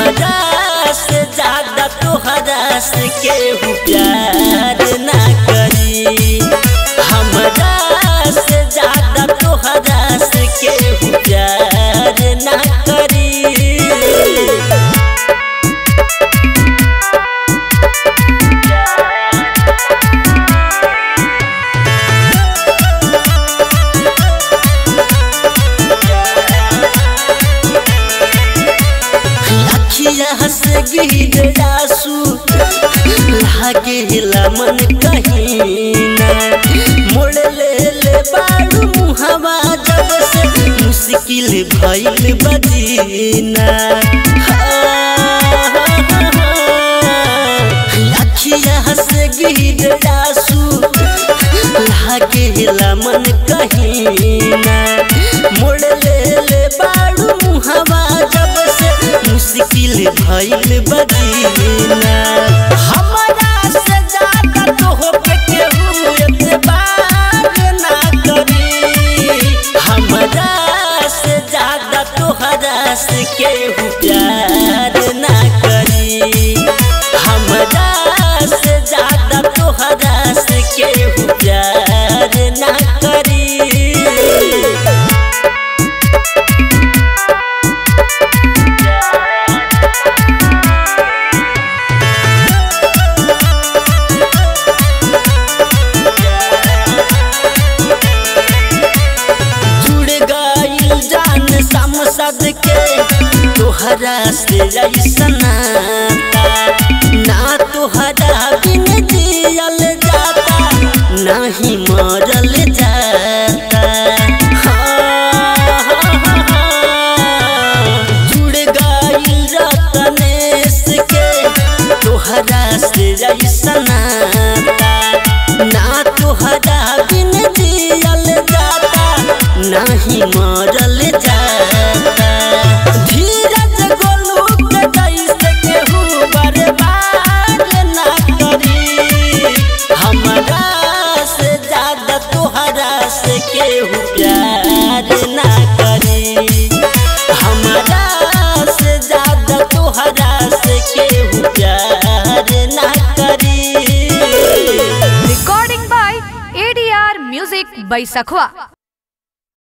हमरा से ज्यादा तोहरा से केहू प्यार ना करी हमरा से ज्यादा तोहरा से केहू प्यार ना करी अखिया से गिर आंसू लागे मन कहीं ना मोड़ ले ले बाड़ू मुहवा जब से मुश्किल भइल बदीना अखिया से गिर आंसू लागे मन कहीं ना मोड़ ले ले बाड़ू मुहवा जब से मुश्किल भइल बदीना हमरा से ज्यादा तोह पे केहू एतबार ना करी हमरा से ज्यादा तोहरा से केहू प्यार ना करी हमरा से ज्यादा तोहरा से केहू प्यार ना करी जुड़ गइल जान समसद के तोहरा से ऐसना ना तोहरा बिन जियल जाता नाही मरल जाता जुड़ गइल रतनेश के तोहरा से ऐसना ना तोहरा बिन जियल जाता नाही मरल जाता धीरज गोलू के जैसे केहू बर्बाद ना करी हमरा से ज्यादा तोहरा से केहू प्यार ना करी हमरा से ज्यादा तोहरा से केहू प्यार ना करी Recording by ADR Music by Sakhwa.